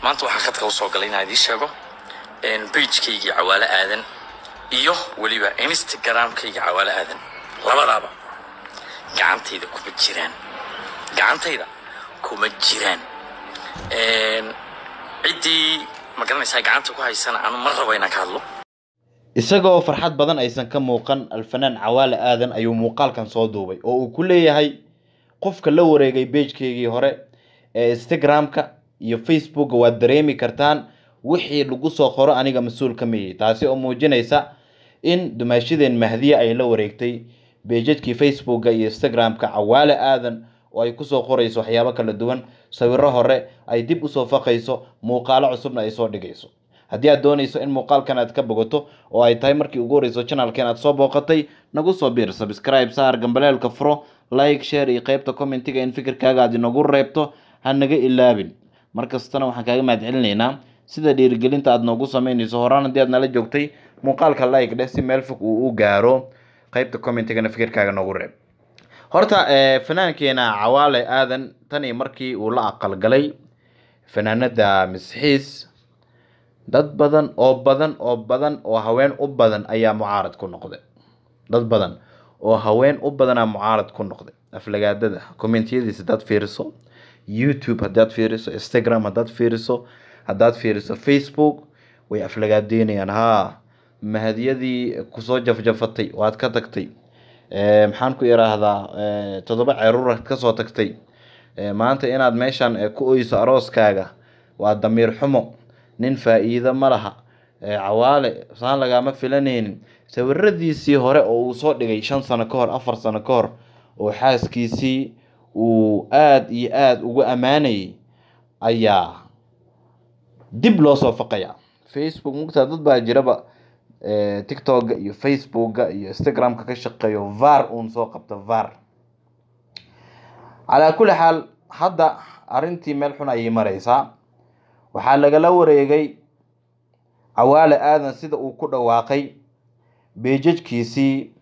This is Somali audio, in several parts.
maanta waxaa khadka usoo galay inaan idiin sheego bajkaygii cawaale aadan iyo weliba instagramkayga cawaale aadan labadaaba gacantayda kuma jiraan gacantayda kuma jiraan ciddii ma garanaysaa gacanta ku haysana anu ma rabo inaan ka hadlo isagoo farxad badan aysan ka muuqan alfanaan cawaale aadan ayuu muuqaalkan soo duubay oo uu ku leeyahay qofka la wareegay bejkeygii hore ee instagramka iyo facebooka waad dareemi kartaan wixii lagu soo qoro aniga mas-uul ka miyay taasi oo muujinaysa in dumaashadeen mahdiye ay la wareegtay beejadkii facebooka iyo instagramka cawaale aadan oo ay kusoo qorayso waxyaabo kala duwan sawiro hore ay dib usoo faqayso muuqaalo cusubna ay soo dhigayso haddii aad doonayso in muuqaalkan aad ka bogato oo ay tahay markii ugu horeyso channelkan aad soo booqatay nagu soo biir subscribe saar gambaleelka furo like share iyo qeybta commentiga in fikirkaaga aad inagu reebto ha naga ilaabin mar kastana waxaan kaaga mahad celinaynaa sida dhiirigelinta aad noogu sameynayso horaan haddii aad nala joogtay muuqaalka like dheh si meel fog uu u gaaro qeybta commentigana fikirkaaga noogu reeb horta fanaankeenna cawaale aadan tani markii uu la aqalgalay fanaanada misxiis dad badan oo badan oo badan oo haween u badan ayaa mucaarad ku noqday dad badan oo haween u badanaa mucaarad ku noqday aflagaadada commentiyadiisa haddaad fiiriso youtube haddaad fiiriso instagram haddaad fiiriso haddaad fiiriso facebook way aflagaadeynayaan haa mahadiyadii kusoo jafjafatay waad ka tagtay maxaan ku iraahdaa toddoba ceruuraad kasoo tagtay maanta inaad meeshan ku oyso arooskaaga waa damiir xumo nin faa-iido ma laha cawaale saan lagaama filanaynin sawiradiisii hore oo uu soo dhigay shan sano ka hor afar sano ka hor oo xaaskiisii uu aada iyo aada ugu ammaanayay ayaa dib loo soo faqaya facebook mugtaa dad baa jiraba tictokga iyo facebookga iyo instagramka ka shaqeeyo var uun soo qabta var calaa kulli xaal hadda arrintii meel xun ayay mareysaa waxaa lagala wareegay cawaale aadan sida uu ku dhawaaqay beejajkiisii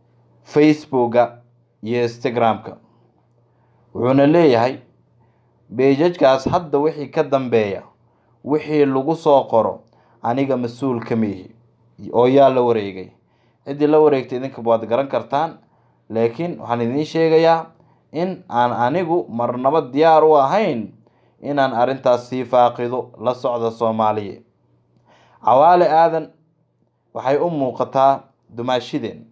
facebooka iyo instagramka wuxuuna leeyahay beejajkaas hadda wixii ka dambeeya wixii lagu soo qoro aniga mas-uul ka mihi oo yaa la wareegay ciddii la wareegtay idinkaba waad garan kartaan laakiin waxaan idiin sheegayaa in aan anigu marnaba diyaar u ahayn inaan arrintaas sii faaqido la socda soomaaliya cawaale aadan waxay u muuqataa dumaashideen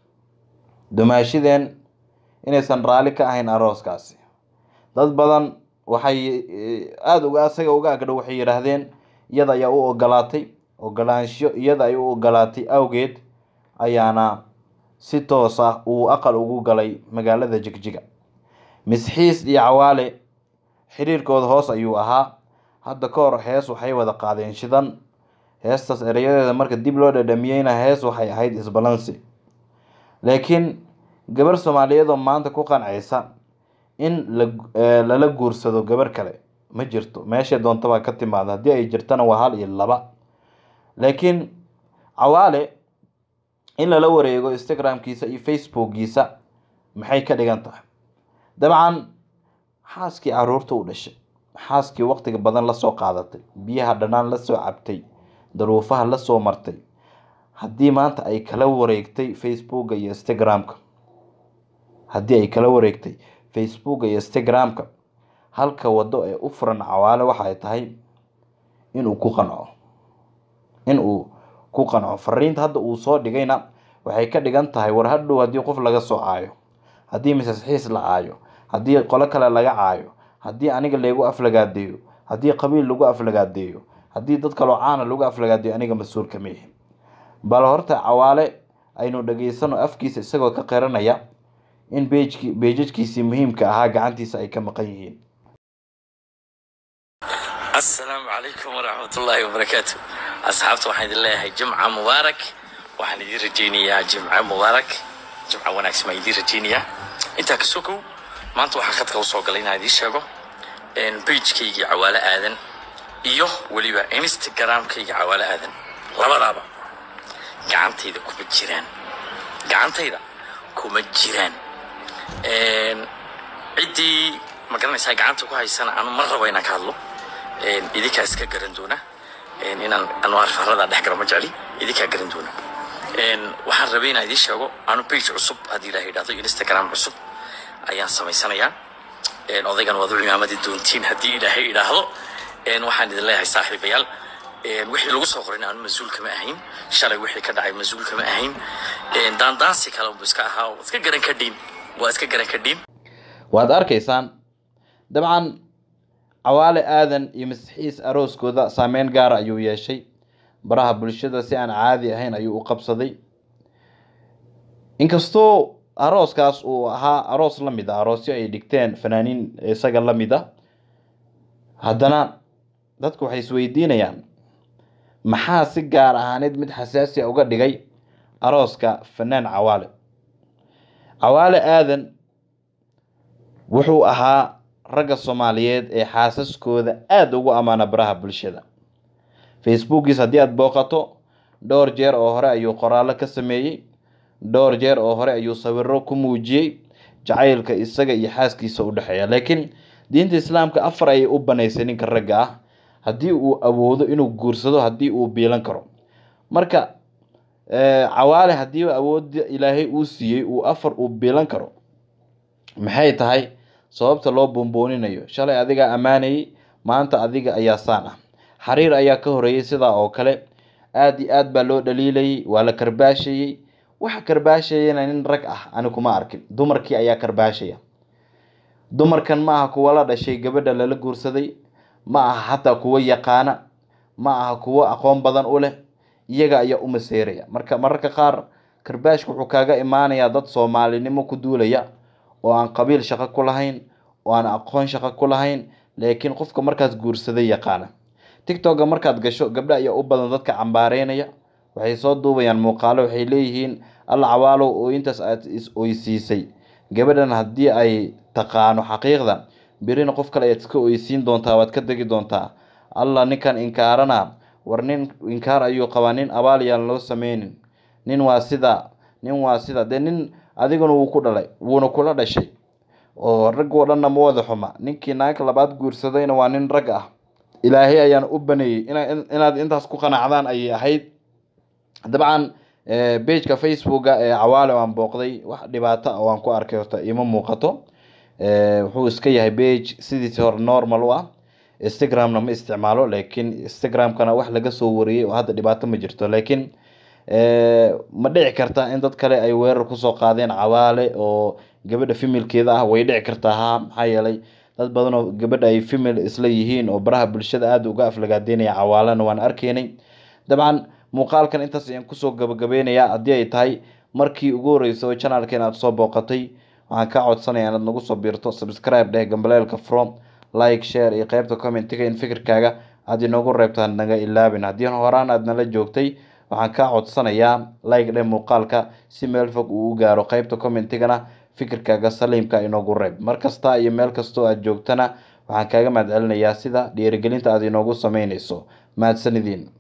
dumaashideen inaysan raalli ka ahayn arooskaasi dad badan waxay aada uga asaga uga agdhow waxay yidhaahdeen iyada ayaa u ogolaatay ogolaansho iyada ay u ogolaatay awgeed ayaana si toos ah uu aqal ugu galay magaalada jigjiga misxiis iyo cawaale xiriirkooda hoos ayuu ahaa hadda ka hor hees waxay wada qaadeen shidan heestaas erayadeeda marka dib loo dhadhamiyeyna hees waxay ahayd isbalansi laakiin gabar soomaaliyeed oo maanta ku qancaysa in lala guursado gabar kale ma jirto meeshay doontaba ka timaada haddii ay jirtana waa hal iyo laba laakiin cawaale in lala wareego instagramkiisa iyo facebookgiisa maxay ka dhigan tahay dabcan xaaskii caruurta u dhashay xaaskii waqtiga badan lasoo qaadatay biyaha dhanaan lasoo cabtay daruufaha lasoo martay haddii maanta ay kala wareegtay facebooka iyo instagramka haddii ay kala wareegtay facebooka iyo instagramka halka waddo ee u furan cawaale waxa ay tahay inuu ku qanco inuu ku qanco fariinta hadda uu soo dhigayna waxay ka dhigan tahay war hadhow haddii qof laga soo caayo haddii misasxiis la caayo haddii qolo kale laga caayo haddii aniga laygu aflagaadeeyo haddii qabiil lagu aflagaadeeyo haddii dad kaloo caana lagu aflagaadeeyo aniga mas-uul kama yihi bal horta cawaale aynu dhageysano afkiisa isagoo ka qiranaya in bejki beejajkiisii muhiimka ahaa gacantiisa ay ka maqan yihiin assalaamu calaykum waraxmatullaahi wabarakaatu asxaabta waxaan idin leeyahay jimca mubaarak waxaan idiin rajaynayaa jimca mubaarak jimca wanaagsan baan idiin rajaynayaa intaa ka sokow maanta waxaa khadka usoo galay inaan idiin sheego bajkaygii cawaale aadan iyo weliba instagramkayga cawaale aadan labadaaba gacantayda kuma jiraan gacantayda kuma jiraan ciddii ma garanaysaa gacanta ku haysana anu ma rabo inaan ka hadlo idinkaa iska garan doona inaan anwaar farada dhex galo ma jecli idinkaa garan doona waxaan rabay inaan idiin sheego anu page cusub haddii ilaah yidhahdo instagram cusub ayaan samaysanayaa odaygan waad u cimaamadi doontiin haddii ilaahay idhaahdo waxaan idin leeyahay saaxiibayaal wixii lagu soo qorin aanu mas-uul kama ahayn shalay wixii ka dhacay mas-uul kama ahayn daandaansi kale unbu iska ahaa waa iska garan kadhiin waa iska garan kadhiin waad arkaysaan dabcan cawaale aadan iyo masixiis arooskooda saameyn gaara ayuu yeeshay baraha bulshada si aan caadi ahayn ayuu u qabsaday inkastoo arooskaas uu ahaa aroos la mid a aroosyo ay dhigteen fanaaniin isaga la mid a haddana dadku waxay isweydiinayaan maxaa si gaar ahaaneed mid xasaasi a uga dhigay arooska fanaan cawaale cawaale aadan wuxuu ahaa ragga soomaaliyeed ee xaasaskooda aada ugu ammaana baraha bulshada facebookiis haddii aada booqato dhowr jeer oo hore ayuu qoraallo ka sameeyey dhowr jeer oo hore ayuu sawiro ku muujiyey jacaylka isaga iyo xaaskiisa u dhexeeya laakiin diinta islaamka afar ayay u banaysay ninka ragga ah haddii uu awoodo inuu guursado haddii uu biilan karo marka cawaale haddii awoodda ilaahay uu siiyey uu afar uu biilan karo maxay tahay sababta loo boonbooninayo shalay adigaa ammaanayay maanta adiga ayaa saan ah xariir ayaa ka horeeyey sidaa oo kale aada iyo aad baa loo dhaliilayay waa la karbaashayey waxa karbaashayana nin rag ah ani kuma arkin dumarkii ayaa karbaashaya dumarkan ma aha kuwa la dhashay gabadha lala guursaday ma aha xataa kuwa yaqaana ma aha kuwo aqoon badan u leh iyaga ayaa u maseeraya marka mararka qaar karbaashka wuxuu kaaga imaanayaa dad soomaalinimo ku duulaya oo aan qabiil shaqo ku lahayn oo aan aqoon shaqo ku lahayn laakiin qofka markaas guursaday yaqaana tictokga markaad gasho gabdha ayaa u badan dadka cambaareynaya waxay soo duubayaan muuqaalo waxay leeyihiin alla cawaalow oo intaas aad is oysiisay gabadhan haddii ay taqaano xaqiiqda berina qof kale ayaad iska oysiin doontaa waad ka degi doontaa alla ninkan inkaarana war nin inkaar ayuu qabaa nin abaal yaan loo sameynin nin waa sida nin waa sida dee nin adiguna wuu ku dhalay wuuna kula dhashay oo rag oo dhanna ma wada xuma ninkii naagka labaad guursadayna waa nin rag ah ilaahay ayaan u baneeyey inaad intaas ku qanacdaan ayay ahayd dabcan bageka facebooka ee cawaale aan booqday wax dhibaato ah waan ku arkay horta ima muuqato wuxuu iska yahay bage sidiisi hore normal u ah instagramna ma isticmaalo laakiin instagramkana wax laga soo wariyey oo hadda dhibaato ma jirto laakiin ma dhici karta in dad kale ay weerar kusoo qaadeen cawaale oo gabadha femilkeeda ah way dhici kartaa ha maxaa yeelay dad badan oo gabadha ay femil isla yihiin oo baraha bulshada aada uga aflagaadeynaya cawaalena waan arkaynay dabcan muuqaalkan intaas ayaan kusoo gabagabeynayaa haddii ay tahay markii ugu horreysay oo janalkeen aada soo booqatay waxaan kaa codsanaya inaad nagu soo biirto subscribe dheh gambaleelka from like share iyo qeybta commentiga in fikirkaaga aada inoogu reebto had naga ilaabin haddii horaan aad nala joogtay waxaan kaa codsanayaa like dheh muuqaalka si meel fog uu u gaaro qeybta commentigana fikirkaaga saliimka inoogu reeb mar kasta iyo meel kastoo aad joogtana waxaan kaaga mahad celinayaa sida dhiirigelinta aad inoogu sameyneyso mahadsanidin